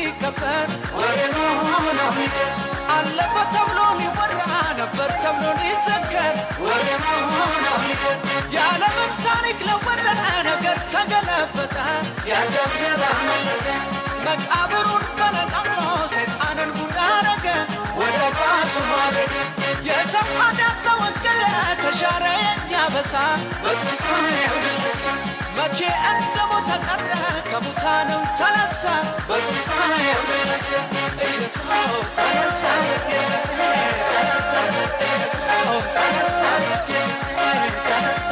ሲከበር ወሬ ነው ሚቀር አለፈ ተብሎ ሊወራ ነበር ተብሎ ሊዘከር ወሬ ነው ሚቀር የዓለምን ታሪክ ለወጠ ነገር ተገለበጠ የአዳም ዘር አመለጠ መቃብሩን ፈነቃቅሎ ሰይጣንን ጉድ አረገ ወደ ባቱ ማረገ የሰው ኃጢአት ተወገደ ተሻረ የኛ በሳ በትንሣኤው ድረስ መቼ እንደ ሞተ ቀረ ከሙታንም ተነሳ በትንሣኤው ድረስ ኢየሱስ ተነሳ ጌታዬ ተነሳ ኢየሱስ ተነሳ ጌታዬ ተነሳ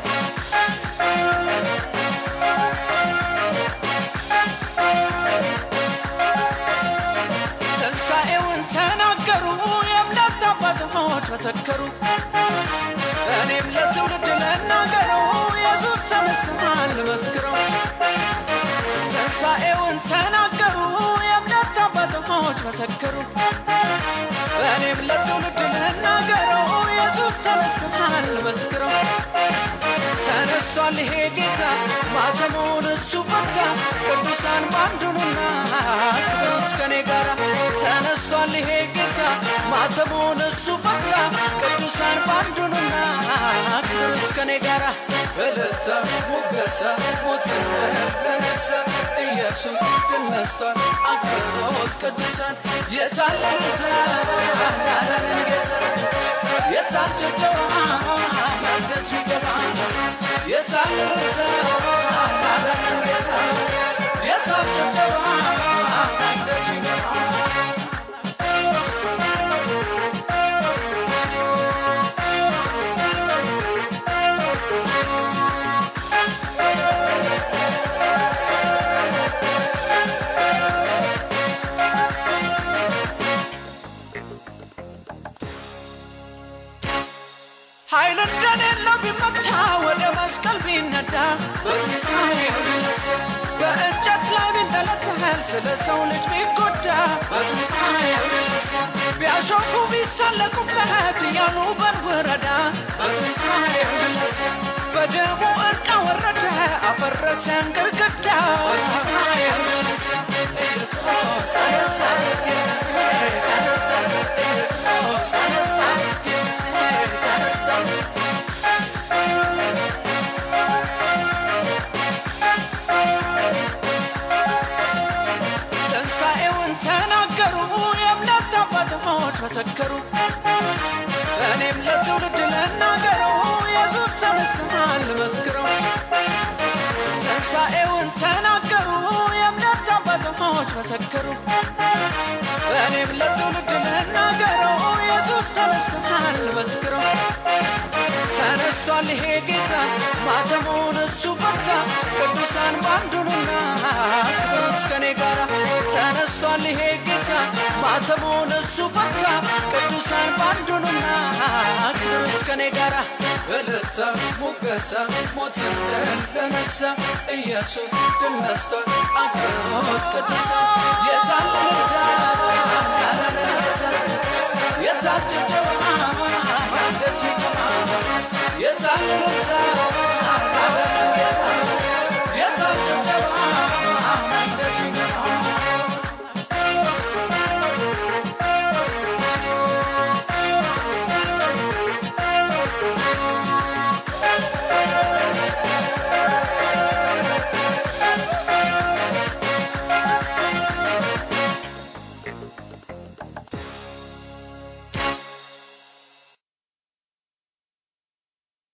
ትንሣኤውን ተናገሩ የእምነት አባቶች መሰከሩ እኔም ለትውልድ ልናገረው ኢየሱስ ተነስቷል መስክረው ትንሣኤውን ተናገሩ የእምነት አባቶች መሰከሩ እኔም ለትውልድ ልናገረው ኢየሱስ ተነስቷል መስክረው ተነስቷል ይሄ ጌታ ማተሙን እሱ ፈታ ቅዱሳን ባንዱንና ክብሩት ከኔ ጋራ ተነስቷል ይሄ ጌታ ማተሙን እሱ ፈታ ቅዱሳን ባንዱንና ክብሩት ከኔ ጋራ እልልታ ሙገሳ ሞትን ለነሳ ኢየሱስ ድል ነስቷል አክብሮት ቅዱሳን የታለሉት ያዳነን ጌታ የታጨጨው መቅደስ ሚገባ የታለሉት ያዳነን ጌታ የታጨጨው መቅደስ ሚገባ ኃይል እንደሌለው ቢመታ ወደ መስቀል ቢነዳ በትንሣኤው ቢነሳ በእንጨት ላይ ቢንጠለጠል ስለ ሰው ልጅ ቢጎዳ በትንሣኤው ቢነሳ ቢያሾፉ ቢሳለቁበት እያሉ በንውረዳ በትንሣኤው ቢነሳ በደሙ እርቃ ወረደ አፈረሰን ግርግዳ በትንሣኤው ቢነሳ ኢየሱስ ተነሳ ጌታዬ ተነሳ ኢየሱስ ተነሳ ጌታዬ ተነሳ ትንሣኤውን ተናገሩ የእምነት አባቶች መሰከሩ እኔም ለትውልድ ልናገረው ኢየሱስ ተነስቷል መስክረው ትንሣኤውን ተናገሩ የእምነት አባቶች መሰከሩ እኔም ለትውልድ ልናገረው ኢየሱስ ተነስቷል መስክረው ተነስቷል ይሄ ጌታ ማተሙን እሱ ፈታ ቅዱሳን ባንዱንና ክብሩት ከኔ ጋራ ተነስቷል ይሄ ጌታ ማተሙን እሱ ፈታ ቅዱሳን ባንዱንና ክብሩት ከኔ ጋራ እልልታ ሙገሳ ሞትን ድል ለነሳ ኢየሱስ ድል ነስቷል አክብሮት ቅዱሳን የታለ እልልታ ያለንን ጌታ የታል ጭብጨባ ደስ ይገባ የታለ እልልታ ያለንን ጌታ